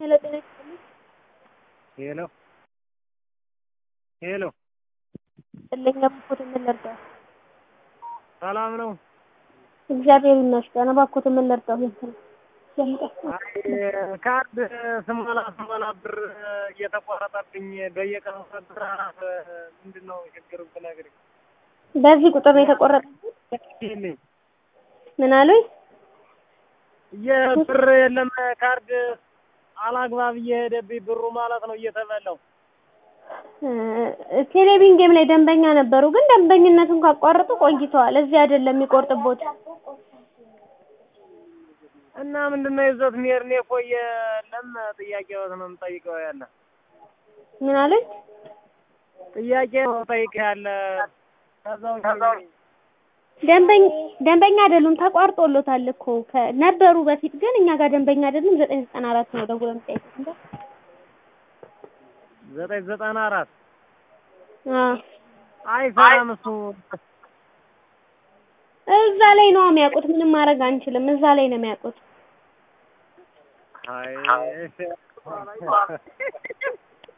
ሄሎ ጤና ይስጥልኝ። ሄሎ ሄሎ ጥልኝ እባክዎትን ምን ልርዳው? ሰላም ነው? እግዚአብሔር ይመስገን። እባክዎትን ምን ልርዳው? አይ ካርድ ስሞላ ስሞላ ብር እየተቆረጠብኝ በየቀኑ ብር ምንድን ነው ችግሩ ብነግርኝ በዚህ ቁጥር ነው የተቆረጠብኝ? ይልኝ ምን አሉኝ? የብር የለም ካርድ አላግባብ እየሄደብኝ ብሩ ማለት ነው እየተበላው ቴሌቪዥን ጌም ላይ ደንበኛ ነበሩ፣ ግን ደንበኝነቱን ካቋረጡ ቆይተዋል። እዚህ አይደለም የሚቆርጥቦት። እና ምንድን ነው ይዞት የሚሄድ እኔ እኮ የለም ጥያቄዎት ነው የምጠይቀው ያለ ምን አሉኝ? ጥያቄ ነው ጠይቅ ያለ ከዛው ደንበኛ ደንበኛ አይደሉም፣ ተቋርጦሎታል እኮ ከ- ነበሩ በፊት ግን እኛ ጋር ደንበኛ አይደሉም። ዘጠኝ ዘጠና አራት ነው ደውለው የሚጠይቁት እንደ ዘጠኝ ዘጠና አራት አዎ አይሰራም እሱ እዛ ላይ ነው የሚያውቁት። ምንም ማድረግ አንችልም። እዛ ላይ ነው የሚያውቁት። አይ